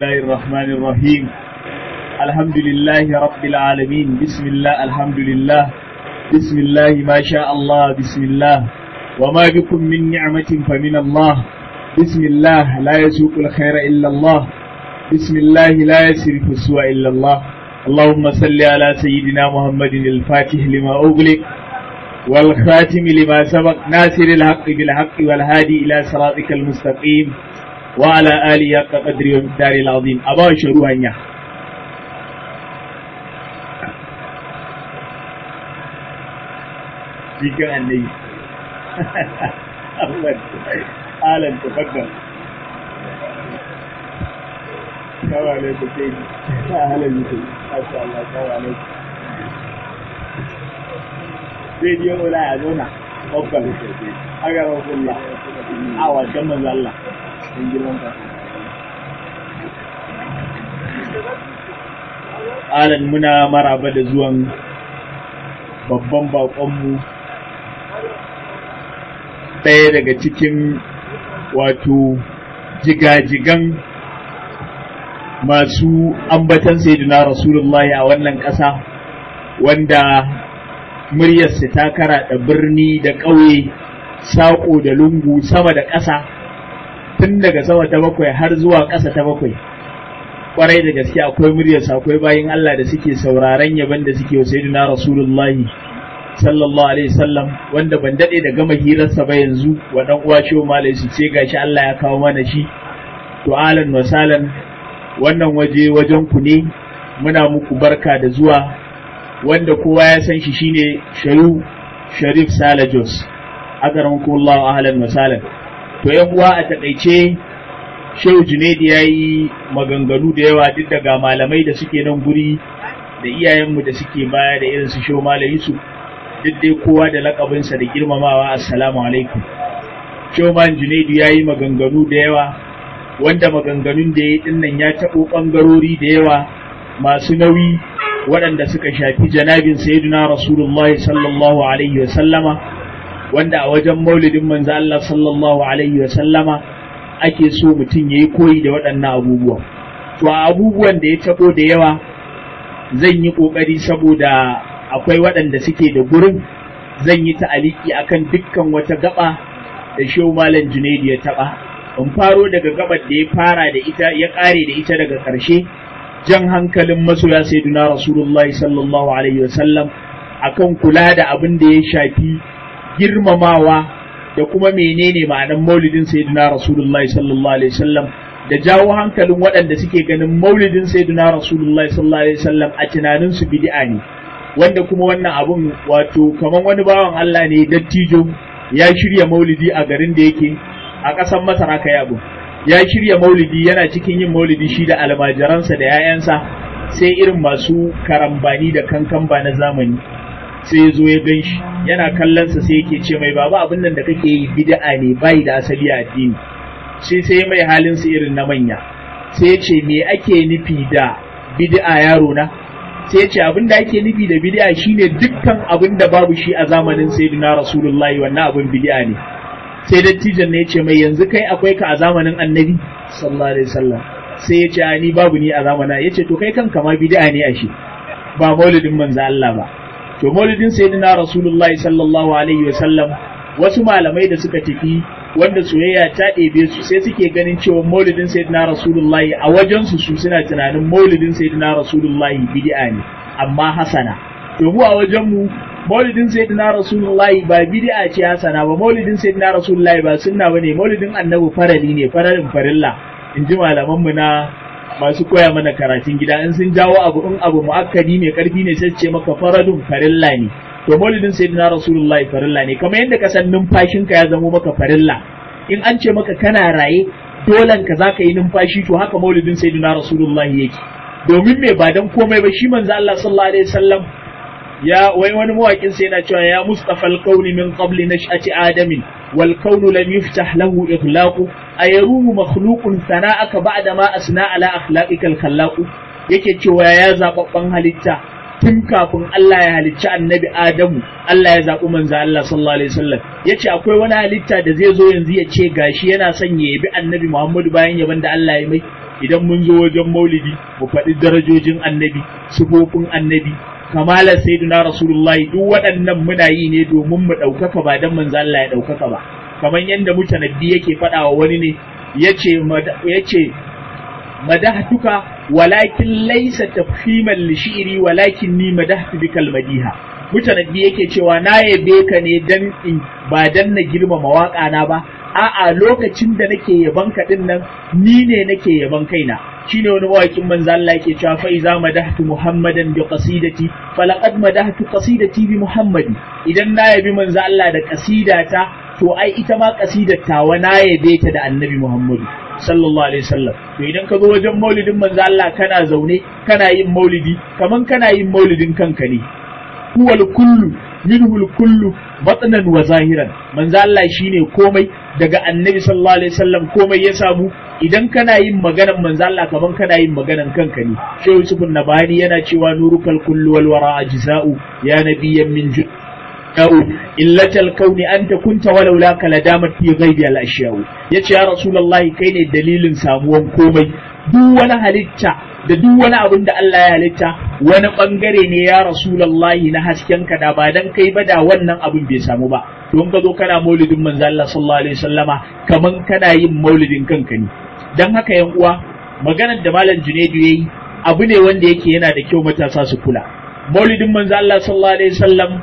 الله الرحمن الرحيم الحمد لله رب العالمين بسم الله الحمد لله بسم الله ما شاء الله بسم الله وما بكم من نعمة فمن الله بسم الله لا يسوق الخير إلا الله بسم الله لا يسرف السوء إلا الله اللهم صل على سيدنا محمد الفاتح لما أغلق والخاتم لما سبق ناصر الحق بالحق والهادي إلى صراطك المستقيم وعلى آله حق قدر ومقدار العظيم أبا شروع هنيا جيكا النبي أحمد أهلا تفضل السلام عليكم سيدي أهلا بكم ما شاء الله السلام عليكم سيدي يقول لا يا babban aga rasulullah a wajen manzo Allah in girman ka alan muna maraba da zuwan babban bakonmu ɗaya daga cikin wato jigajigan masu ambatan sayyidina rasulullahi a wannan ƙasa wanda muryarsa ta karaɗa birni da ƙauye saƙo da lungu sama da ƙasa tun daga sama ta bakwai har zuwa ƙasa ta bakwai ƙwarai da gaske akwai muryarsa akwai bayin Allah da suke sauraron yaban da suke wa sayyidina rasulullahi sallallahu alaihi wasallam wanda ban daɗe da gama hirarsa ba yanzu wa ɗan uwa shi malai su ce gashi Allah ya kawo mana shi to alan wasalan wannan waje wajen ku ne muna muku barka da zuwa wanda kowa ya san shi shine Shayu Sharif Sale Jos akramakumullahu ahlan wa sahlan to yan uwa a takaice Shehu Junaidi yayi maganganu da yawa duk daga malamai da suke nan guri da iyayenmu da suke baya da irin su Shehu Malam Yusuf duk dai kowa da lakabinsa da girmamawa assalamu alaikum Shehu Malam Junaidi yayi maganganu da yawa wanda maganganun da ya yi dinnan ya taɓo ɓangarori da yawa masu nauyi waɗanda suka shafi janabin sayyidina rasulullahi sallallahu alaihi wa sallama wanda a wajen maulidin manzo Allah sallallahu alaihi wa sallama ake so mutum yayi koyi da waɗannan abubuwa to a abubuwan da ya tabo da yawa zan yi kokari saboda akwai waɗanda suke da gurin zan yi ta'aliki akan dukkan wata gaba da shehu malam Junaidu ya taba in faro daga gabar da ya fara da ita ya kare da ita daga ƙarshe jan hankalin masoya sayyiduna rasulullah sallallahu alaihi wasallam akan kula da abin da ya shafi girmamawa da kuma menene ma'anar maulidin sayyiduna rasulullah sallallahu alaihi wasallam da jawo hankalin waɗanda suke ganin maulidin sayyiduna rasulullah sallallahu alaihi wasallam a tunanin su bid'a ne wanda kuma wannan abun wato kaman wani bawan Allah ne dattijo ya shirya maulidi a garin da yake a ƙasar Masar aka yi abu ya shirya maulidi yana cikin yin maulidi shi da almajiransa da 'ya'yansa sai irin masu karambani da kankamba na zamani sai ya zo ya gan shi yana kallonsa sai yake ce mai baba abin nan da kake yi bid'a ne bai da asali a addini sai sai mai halin su irin na manya sai ya ce me ake nufi da bid'a yaro na sai ya ce abin da ake nufi da bid'a shine dukkan abin da babu shi a zamanin sayyidina rasulullahi wannan abin bid'a ne sai dattijan ne ya ce mai yanzu kai akwai ka a zamanin annabi sallallahu alaihi wasallam sai ya ce ni babu ni a zamana ya ce to kai kanka ma bid'a ne ashe ba maulidin manzo Allah ba to maulidin sayyidina rasulullahi sallallahu alaihi wasallam wasu malamai da suka tafi wanda soyayya ta ɗebe su sai suke ganin cewa maulidin sayyidina rasulullahi a wajen su su suna tunanin maulidin sayyidina rasulullahi bid'a ne amma hasana to mu a wajen mu maulidin sayyidina rasulullahi ba bid'a ce hasana ba maulidin sayyidina rasulullahi ba sunna bane maulidin annabi farali ne faralin farilla in ji malaman mu na masu koya mana karatun gida in sun jawo abu in abu muakkadi mai karfi ne sai ce maka faradun farilla ne to maulidin sayyidina rasulullahi farilla ne kamar yadda ka san numfashinka ya zamo maka farilla in an ce maka kana raye dolan ka zaka yi numfashi to haka maulidin sayyidina rasulullahi yake domin me ba dan komai ba shi manzo Allah sallallahu alaihi wasallam ya wai wani mawaƙin sai yana cewa ya mustafa al-kauni min qabli nash'ati adamin wal kaunu lam yuftah lahu ikhlaqu ayaruhu makhluqun sana'aka ba'da ma asna ala akhlaqika al-khallaq yake cewa ya zababban halitta tun kafin Allah ya halicci annabi Adamu Allah ya zaɓi manzo Allah sallallahu alaihi wasallam yace akwai wani halitta da zai zo yanzu ya ce gashi yana son ya yabi annabi Muhammadu bayan yaban da Allah ya mai idan mun zo wajen maulidi mu faɗi darajojin annabi sifofin annabi kamalar sayyidina rasulullahi duk waɗannan muna yi ne domin mu ɗaukaka ba dan manzo Allah ya ɗaukaka ba kamar yadda mutanabbi yake faɗa wa wani ne yace yace madahtuka walakin laysa tafhiman li shi'ri walakin ni madahtu bikal madiha mutanabbi yake cewa na yabe ka ne dan in ba dan na girmama waka na ba a'a lokacin da nake yaban ka din nan ni ne nake yaban kaina shine wani mawakin manzo Allah yake cewa fa iza madahtu muhammadan bi qasidati falaqad madahtu qasidati bi muhammadi idan na yabi manzo Allah da qasidata to ai ita ma qasidar tawa na yabe ta da annabi muhammadu sallallahu alaihi wasallam to idan ka zo wajen maulidin manzo Allah kana zaune kana yin maulidi kaman kana yin maulidin kanka ne huwal kullu minhu kullu batnan wa zahiran manzo Allah shine komai daga annabi sallallahu alaihi wasallam komai ya samu idan kana yin maganan manzo Allah kaman kana yin maganan kanka ne shehu yusuf nabani yana cewa nurukal kullu wal wara ajza'u ya nabiyyan min أو إلة الكون أنت كنت ولولا لدامت في غيب الأشياء يتي يا رسول الله كين دليل ساموان كومي duk wani halitta da duk wani abin da Allah ya halitta wani bangare ne ya rasulallahi na hasken ka da ba dan kai ba da wannan abin bai samu ba don ka zo kana maulidin manzo Allah sallallahu alaihi wasallama kaman kana yin maulidin kanka ne dan haka yan uwa maganar da malam Junaidu yayi abu ne wanda yake yana da kyau matasa su kula maulidin manzo Allah sallallahu alaihi wasallam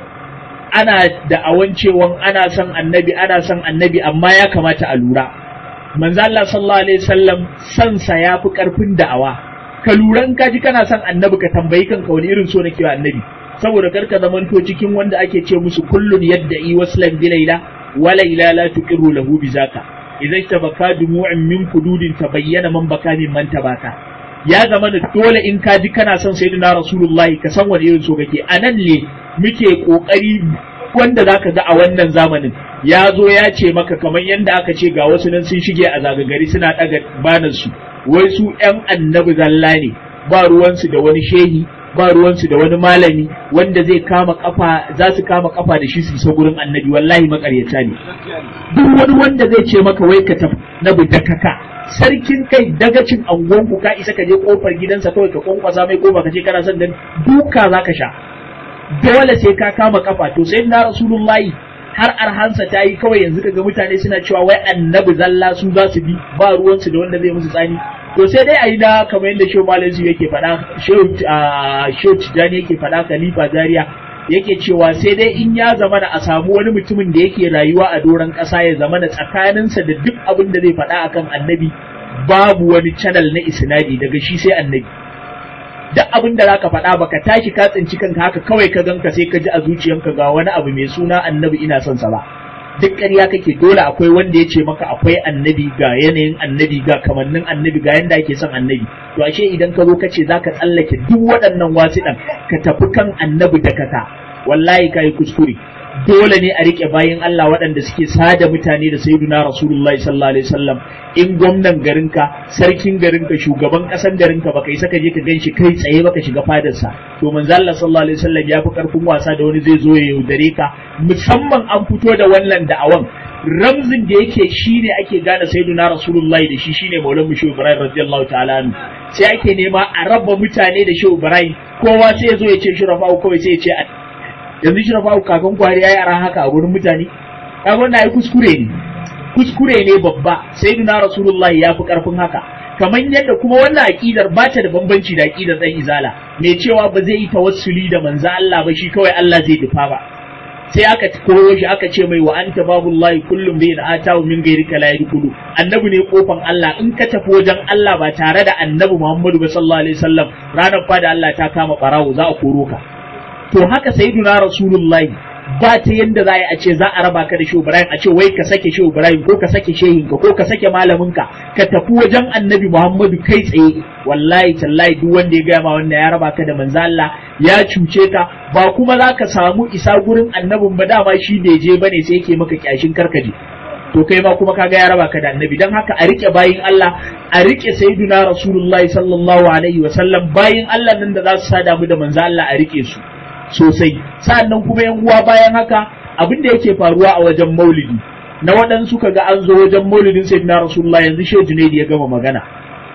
ana da awan cewan ana son annabi ana son annabi amma ya kamata a lura manzo Allah sallallahu alaihi wasallam san sa yafi karfin da'awa ka lura in ka ji kana son annabi ka tambayi kanka wani irin so nake wa annabi saboda karka zamanto cikin wanda ake ce musu kullun yadda'i waslan bi laila wa laila la tuqiru lahu bi zaka idan tabaka dumu'in min kududin tabayyana man baka min man tabaka ya zama da dole in ka ji kana son sayyidina rasulullahi ka san wani irin so kake anan ne muke kokari wanda zaka ga a wannan zamanin ya zo ya ce maka kamar yadda aka ce ga wasu nan sun shige a zagagari suna daga banan su wai su yan annabi zalla ne ba ruwansu da wani shehi ba ruwansu da wani malami wanda zai kama kafa za su kama kafa da shi su isa gurin annabi wallahi makaryata ne duk wani wanda zai ce maka wai ka tafi na kaka sarkin kai dagacin angonku ka isa ka je kofar gidansa kawai ka kwankwasa mai kofa ka ce kana son dan duka zaka sha dole sai ka kama kafa to sai na rasulullahi har arhansa ta yi kawai yanzu kaga mutane suna cewa wai annabi zalla su za su bi ba ruwansu da wanda zai musu tsani to sai dai a yi da kamar yadda shehu malam yake faɗa shehu tijani yake faɗa khalifa zaria yake cewa sai dai in ya zama a samu wani mutumin da yake rayuwa a doron ƙasa ya zama da tsakaninsa da duk abin da zai faɗa akan annabi babu wani channel na isnadi daga shi sai annabi duk abin da zaka faɗa baka tashi ka tsinci kanka haka kawai ka ganka sai ka ji a zuciyanka ga wani abu mai suna annabi ina son sa ba duk ƙarya kake dole akwai wanda ya ce maka akwai annabi ga yanayin annabi ga kamannin annabi ga yanda ake son annabi to ashe idan ka zo ka ce zaka tsallake duk waɗannan wasiɗan ka tafi kan annabi da kaka wallahi kai kuskure dole ne a rike bayan Allah waɗanda suke sada mutane da sayyiduna rasulullahi sallallahu alaihi wasallam in gwamnan garinka sarkin garinka shugaban ƙasan garinka baka isa ka je ka ganshi kai tsaye baka shiga fadarsa to manzo Allah sallallahu alaihi wasallam ya fi karfin wasa da wani zai zo ya yaudare ka musamman an fito da wannan da'awan ramzin da yake shine ake gane sayyiduna rasulullahi da shi shine maulan mu shehu ibrahim radiyallahu ta'ala anhu sai ake nema a raba mutane da shehu ibrahim kowa sai ya zo ya ce shi rafa'u kawai sai ya ce yanzu shi rafa'u kakan kwari yayi ara haka a gurin mutane kaga wannan ai kuskure ne kuskure ne babba sayyiduna rasulullahi ya fi karfin haka kamar yadda kuma wannan aqidar ba ta da bambanci da aqidar dan izala mai cewa ba zai yi tawassuli da manzo Allah ba shi kawai Allah zai dufa ba sai aka koyo shi aka ce mai wa anta babullahi kullum bai da atawu min gairika la yadkhulu annabi ne kofan Allah in ka tafi wajen Allah ba tare da annabi Muhammadu sallallahu alaihi wasallam ranar fada Allah ta kama barawo za a koro ka to haka sayyiduna rasulullahi ba ta yadda za a ce za a raba ka da shehu ibrahim a ce wai ka sake shehu ibrahim ko ka sake shehinka ko ka sake malaminka ka tafi wajen annabi muhammadu kai tsaye wallahi tallahi duk wanda ya gaya ma wannan ya raba ka da manzo Allah ya cuce ka ba kuma za ka samu isa gurin annabin ba dama shi bai je bane sai yake maka kyashin karkaje to kai ma kuma kaga ya raba ka da annabi dan haka a rike bayin Allah a rike sayyiduna rasulullahi sallallahu alaihi wa sallam bayin Allah nan da za su sada mu da manzo Allah a rike su sosai sa'annan kuma yan uwa bayan haka abin da yake faruwa a wajen maulidi na waɗansu kaga an zo wajen maulidin sayyidina rasulullah yanzu shehu junaidi ya gama magana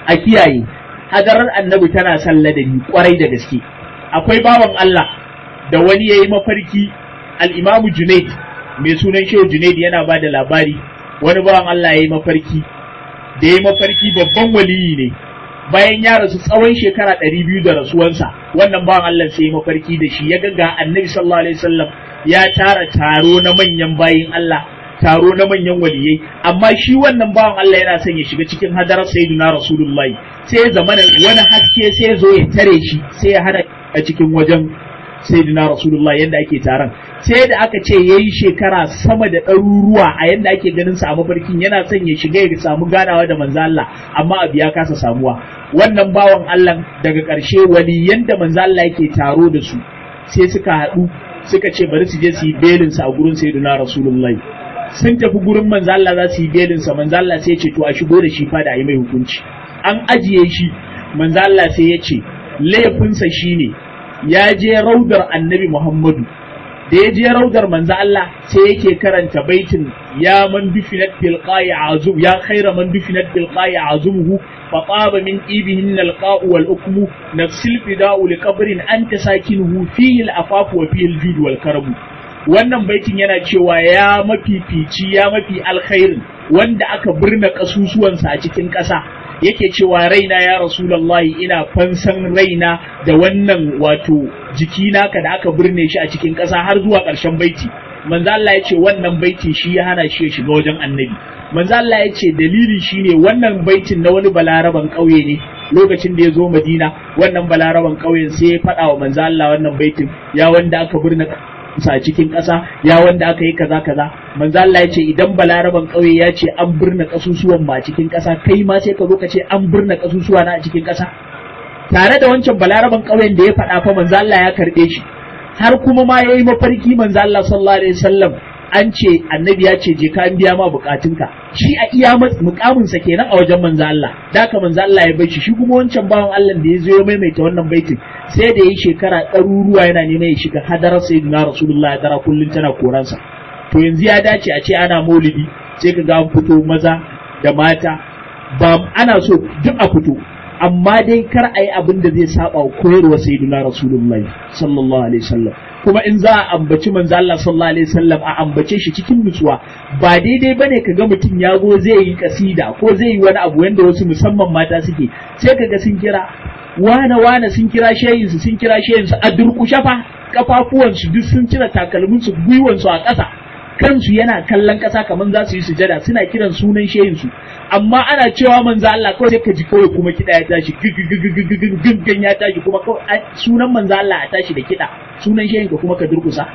a kiyaye hadarar annabi tana son ladabi kwarai da gaske akwai bawan Allah da wani yayi mafarki al-Imam Junaid mai sunan Shehu Junaid yana ba da labari wani bawan Allah yayi mafarki da yayi mafarki babban waliyi ne bayan ya rasu tsawon shekara ɗari biyu da rasuwansa wannan bawan Allah sai mafarki da shi ya ga annabi sallallahu alaihi wasallam ya tara taro na manyan bayin Allah taro na manyan waliyai amma shi wannan bawan Allah yana son ya shiga cikin hadarar sayyidina rasulullahi sai ya zamana wani haske sai ya zo ya tare shi sai ya hada a cikin wajen sayyidina rasulullahi yadda ake taron sai da aka ce yayi shekara sama da ɗaruruwa a yadda ake ganin sa a mafarkin yana son ya shiga ya samu ganawa da manzo Allah amma abu ya kasa samuwa wannan bawan Allah daga ƙarshe waliyan da manzo Allah yake taro da su sai suka haɗu suka ce bari su je su yi belin sa a gurin sayyidina rasulullahi sun tafi gurin manzo Allah za su yi belin sa manzo Allah sai ya ce to a shigo da shi fa da a yi mai hukunci an ajiye shi manzo Allah sai ya ce laifinsa shine ya je raudar annabi Muhammadu da ya je raudar manzo Allah sai yake karanta baitin ya man dufinat bil qa'i azum ya khaira man dufinat bil qa'i azumuhu fa taba min ibihin al qa'u wal ukmu nafsil fida'u li qabrin anta sakinuhu fihi al afafu wa fihi al jud wal karamu wannan baitin yana cewa ya mafifici ya mafi alkhairin wanda aka birna kasusuwansa a cikin ƙasa yake cewa raina ya rasulallahi ina fansan raina da wannan wato jikina ka da aka birne shi a cikin ƙasa har zuwa ƙarshen baiti manzo Allah ya ce wannan baiti shi ya hana shi ya shiga wajen annabi manzo Allah ya ce dalili shine wannan baitin na wani balaraban ƙauye ne lokacin da ya zo Madina wannan balaraban ƙauyen sai ya faɗa wa manzo Allah wannan baitin ya wanda aka birne sa cikin ƙasa ya wanda aka yi kaza kaza manzo Allah ya ce idan balaraban ƙauye ya ce an birna kasusuwan ma cikin ƙasa kai ma sai ka zo ka ce an birna kasusuwa na a cikin ƙasa tare da wancan balaraban ƙauyen da ya faɗa fa manzo Allah ya karɓe shi har kuma ma yayi mafarki manzo Allah sallallahu alaihi wasallam an ce annabi ya ce je ka an biya ma bukatunka shi a iya mukamin sa kenan a wajen manzo Allah da ka manzo Allah ya bar shi shi kuma wancan bawan Allah da ya zo ya maimaita wannan baitin sai da yi shekara ɗaruruwa yana neman ya shiga hadarar sayyidina rasulullah ya dara kullun tana koransa to yanzu ya dace a ce ana maulidi sai ka ga an fito maza da mata ba ana so duk a fito amma dai kar a yi abin da zai saba wa koyarwa sayyidina rasulullah sallallahu alaihi wasallam kuma in za a ambaci manzo Allah sallallahu alaihi wasallam a ambace shi cikin nutsuwa ba daidai bane kaga mutum ya go zai yi kasida ko zai yi wani abu wanda wasu musamman mata suke sai kaga sun kira wane wane sun kira shayinsu sun kira shayinsu a durkushe fa kafafuwansu duk sun cire takalminsu gwiwansu a ƙasa kansu yana kallon ƙasa kamar za su yi sujada suna kiran sunan shayinsu amma ana cewa manzo Allah kawai sai ka ji kawai kuma kiɗa ya tashi gigigigigigigigin ya tashi kuma sunan manzo Allah a tashi da kiɗa sunan shayin ka kuma ka durkusa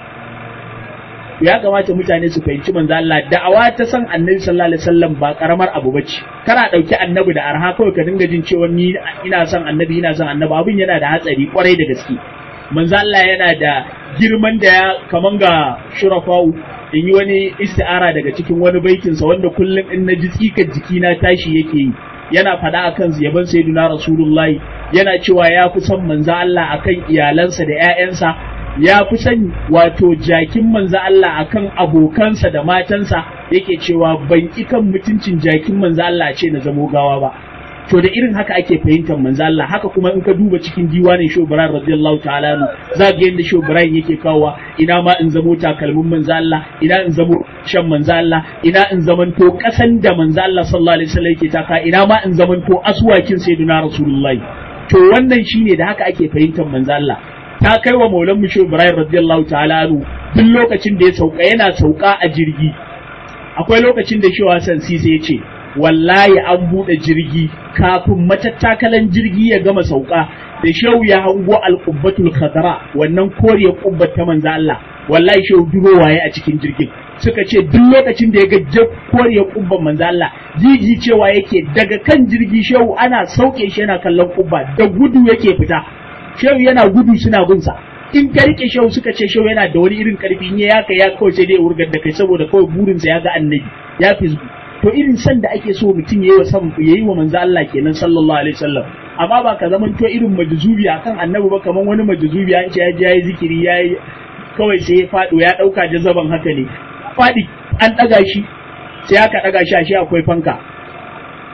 ya kamata mutane su fahimci manzo Allah da'awa ta san annabi sallallahu alaihi wasallam ba karamar abu bace kana dauki annabi da arha kawai ka dinga jin cewa ni ina son annabi ina son annabi abin yana da hatsari kwarai da gaske manzo Allah yana da girman da ya kaman ga shurafa'u in yi wani isti'ara daga cikin wani baitinsa wanda kullum in na ji tsikar jikina tashi yake yi yana faɗa akan yaban sayyidina rasulullahi yana cewa ya fi son manzo Allah akan iyalansa da ƴaƴansa ya fi son wato jakin manzo Allah akan abokansa da matansa yake cewa ban ki kan mutuncin jakin manzo Allah ce na zamo gawa ba to da irin haka ake fahimtar manzo Allah haka kuma in ka duba cikin diwanin Shehu Ibrahim radiyallahu ta'ala nu za ga yadda Shehu Ibrahim yake kawowa ina ma in zamo takalmin manzo Allah ina in zamo shan manzo Allah ina in zamanto kasan da manzo Allah sallallahu alaihi wasallam yake taka ina ma in zamanto aswakin sayyidina rasulullahi to wannan shine da haka ake fahimtar manzo Allah ta kai wa maulan mu Shehu Ibrahim radiyallahu ta'ala nu duk lokacin da ya sauka yana sauka a jirgi akwai lokacin da Shehu Hassan Sise ya ce wallahi an buɗe jirgi kafin matattakalan jirgi ya gama sauka da shehu ya hango alƙubbatul khadra wannan koriyar ƙubbar ta manzo Allah wallahi shehu duro waye a cikin jirgin suka ce duk lokacin da ya ga koriyar ƙubbar manzo Allah jiji cewa yake daga kan jirgi shehu ana sauke shi yana kallon ƙubba da gudu yake fita shehu yana gudu suna bin sa in ka rike shehu suka ce shehu yana da wani irin karfi in ya yaka ya kawai sai dai wurgar da kai saboda kawai burinsa ya ga annabi ya fi to irin san da ake so mutum yayi wa san yayi wa manzo Allah kenan sallallahu alaihi wasallam amma ba ka zaman to irin majzubi akan annabi ba kaman wani majzubi an ce ya je yayi zikiri yayi kawai sai ya fado ya dauka jazaban haka ne fadi an daga shi sai aka daga shi ashe akwai fanka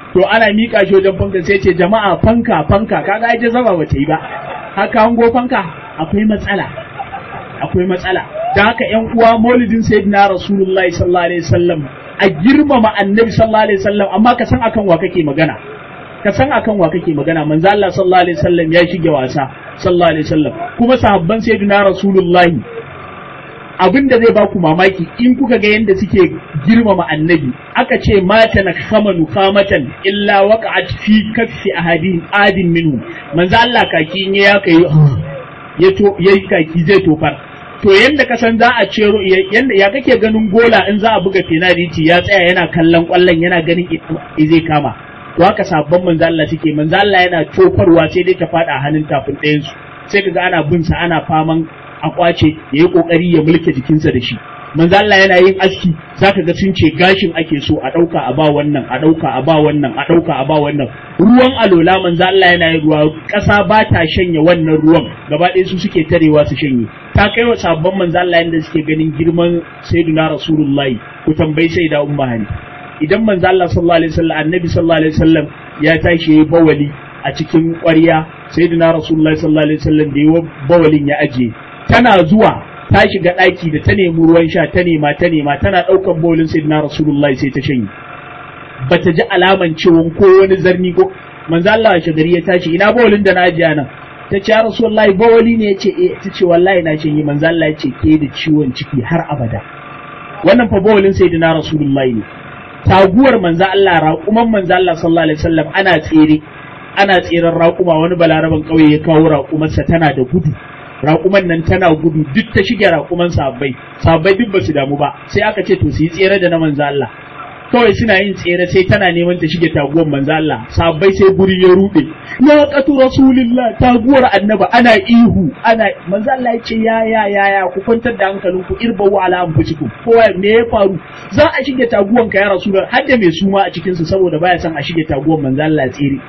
to ana mika shi wajen fanka sai ce jama'a fanka fanka kaga ai zama ba ta yi ba haka hango fanka akwai matsala akwai matsala da haka yan uwa maulidin sayyidina rasulullahi sallallahu alaihi wasallam a girmama annabi sallallahu alaihi wasallam amma ka san akan wa kake magana ka san akan wa kake magana manzo Allah sallallahu alaihi wasallam ya shige wasa sallallahu alaihi wasallam kuma sahabban sayyidina rasulullahi abin da zai baku mamaki in kuka ga yadda suke girmama annabi aka ce mata na kama nukamatan illa waqa'at fi kaffi ahadin adin minhu manzo Allah kaki in ya kai ya to yayi kaki zai tofar to yanda ka san za a cero yanda ya kake ganin gola in za a buga penalty ya tsaya yana kallon kwallon yana ganin zai kama to haka sabon manzo Allah suke manzo Allah yana tofarwa sai dai ta fada hannun tafin ɗayan su sai kaga ana bin sa ana faman a kwace ya yi kokari ya mulke jikinsa da shi manzo Allah yana yin aski zaka ga sun ce gashin ake so a dauka a ba wannan a dauka a ba wannan a dauka a ba wannan ruwan alola manzo Allah yana yin ruwa kasa ba ta shanye wannan ruwan gaba ɗaya su suke tarewa su shanye ta kai wa sabon manzo Allah yanda suke ganin girman sayyidina rasulullahi ku tambayi sai da umma hani idan manzo Allah sallallahu alaihi wasallam annabi sallallahu alaihi wasallam ya tashi yayi bawali a cikin ƙwarya sayyidina rasulullahi sallallahu alaihi wasallam da yayi bawalin ya aje tana zuwa ta shiga ɗaki da ta nemi ruwan sha ta nema ta nema tana ɗaukan bolin sayyidina rasulullahi sai ta shanye bata ji alaman ciwon ko wani zarni ko manzo Allah ya shagari ya tashi ina bolin da na ajiya nan ta ce ya rasulullahi bawali ne yace eh ta ce wallahi na shanye manzo Allah ya ce ke da ciwon ciki har abada wannan fa bawalin sayyidina rasulullahi ne taguwar manzo Allah raƙuman manzo Allah sallallahu alaihi wasallam ana tsere ana tseren raƙuma wani balaraban ƙauye ya kawo raƙumarsa tana da gudu raƙuman nan tana gudu duk ta shige raƙuman sabbai sabbai duk ba su damu ba sai aka ce to su yi tsere da na manzo Allah kawai suna yin tsere sai tana neman ta shige taguwar manzo Allah sabbai sai guri ya rude ya qatu rasulillah taguwar annaba ana ihu ana manzo Allah ya ce ya ya ya ya ku kwantar da hankalinku irbawu ala anfusikum kowa me ya faru za a shige taguwan ka ya rasulullah har da mai suma a cikin su saboda baya son a shige taguwar manzo Allah tsere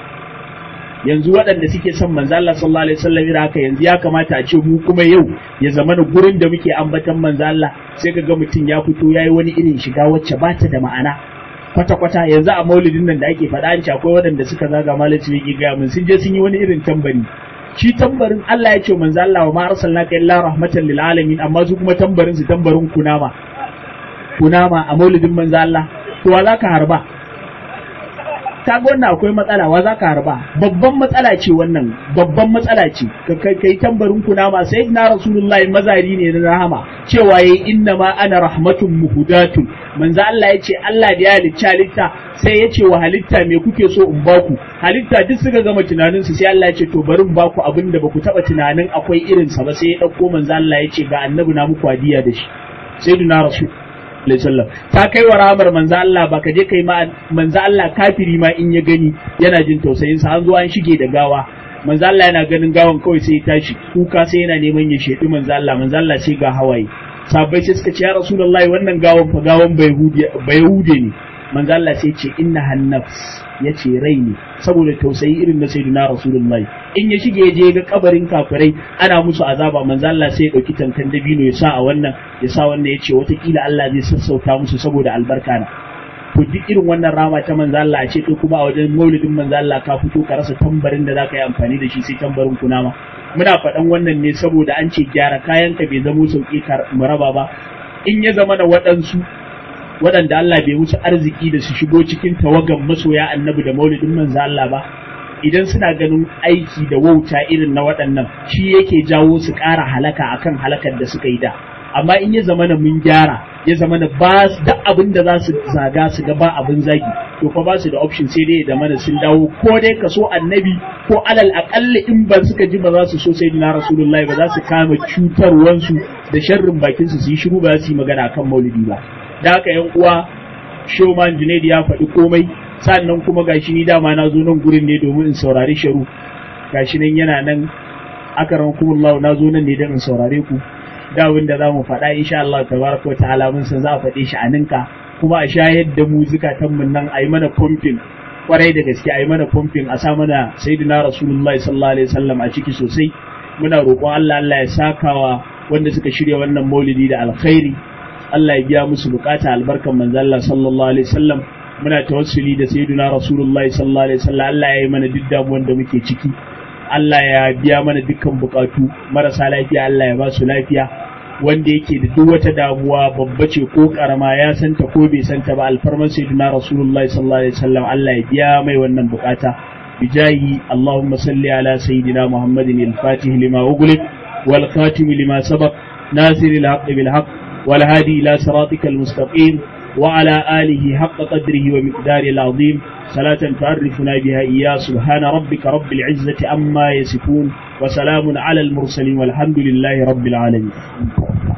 yanzu waɗanda suke son manzo Allah sallallahu alaihi wasallam ira haka yanzu ya kamata a ce mu kuma yau ya zama na gurin da muke ambatan manzo Allah sai ka ga mutum ya fito yayi wani irin shiga wacce ba ta da ma'ana kwata kwata yanzu a maulidin nan da ake faɗa an ce akwai waɗanda suka zaga malaci ne ga mun sun je sun yi wani irin tambari shi tambarin Allah ya ce manzo Allah wa ma arsalnaka illa rahmatan lil alamin amma su kuma tambarin su tambarin kunama kunama a maulidin manzo Allah to wa zaka harba ta wannan akwai matsala wa za ka harba babban matsala ce wannan babban matsala ce ka kai tambarin kunama sai na rasulullahi mazari ne na rahama cewa yayi inna ma ana rahmatun muhudatun manzo Allah ya ce Allah da ya halicci halitta sai ya ce wa halitta me kuke so in baku halitta duk suka gama tunanin su sai Allah ya ce to bari in baku abin da baku taba tunanin akwai irin sa ba sai ya dauko manzo Allah ya ce ga annabi na muku hadiya da shi sayyidina rasul sallam ta kai wa ramar manzo Allah ba ka je kai ma manzo Allah kafiri ma in ya gani yana jin tausayin sa an zo an shige da gawa manzo Allah yana ganin gawan kawai sai ya tashi kuka sai yana neman ya shedi manzo Allah manzo Allah sai ga hawaye sabai sai suka ce ya rasulullahi wannan gawan fa gawan bai hude ne manzo Allah sai ce inna hannafs yace rai ne saboda tausayi irin na sayyidina rasulullahi in ya shige ya je ga kabarin kafirai ana musu azaba manzo Allah sai ya dauki tankan dabino ya sa a wannan ya sa wannan ya ce watakila Allah zai sassauta musu saboda albarka na to duk irin wannan rama ta manzo Allah a ce kai kuma a wajen maulidin manzo Allah ka fito ka rasa tambarin da zaka yi amfani da shi sai tambarin kunama muna faɗan wannan ne saboda an ce gyara kayan ka bai zamo sauki mu raba ba in ya zama da waɗansu waɗanda Allah bai wuce arziki da su shigo cikin tawagan masoya annabi da maulidin manzo Allah ba idan suna ganin aiki da wauta irin na waɗannan shi yake jawo su ƙara halaka akan halakar da suka yi da amma in ya zama mun gyara ya zama na ba da abin da za su zaga su ga ba abin zagi to fa ba su da option sai dai da mana sun dawo ko dai ka so annabi ko alal aƙalla in ba suka ji ba za su so sai na rasulullahi ba za su kama cutarwansu da sharrin bakin su su yi shiru ba za su yi magana akan maulidi ba da haka yan uwa Showman Junaid ya faɗi komai sannan kuma gashi ni dama na zo nan gurin ne domin in saurari sharu gashi nan yana nan akaran kumullahu na zo nan ne don in saurare ku da abin da za mu faɗa insha Allah tabaraka ta'ala mun san za a faɗe shi a ninka kuma a shayar da mu zukatan mun nan a yi mana pumping kwarai da gaske a yi mana pumping a sa mana sayyidina rasulullahi sallallahu alaihi wasallam a ciki sosai muna roƙon Allah Allah ya sakawa wanda suka shirya wannan maulidi da alkhairi Allah ya biya musu bukata albarkan manzo Allah sallallahu alaihi wasallam muna tawassuli da sayyidina rasulullahi sallallahu alaihi wasallam Allah ya yi mana duk damuwan da muke ciki Allah ya biya mana dukkan bukatu marasa lafiya Allah ya ba su lafiya wanda yake da duk wata damuwa babba ce ko karama ya santa ko bai santa ba alfarman sayyidina rasulullahi sallallahu alaihi wasallam Allah ya biya mai wannan bukata bijahi Allahumma salli ala sayyidina Muhammadin al-Fatih lima ughliq wal khatim lima sabaq nasir al-haqq bil haqq wal hadi ila siratikal mustaqim وعلى آله حق قدره ومقداره العظيم صلاة تعرفنا بها إياه سبحان ربك رب العزة عما يصفون وسلام على المرسلين والحمد لله رب العالمين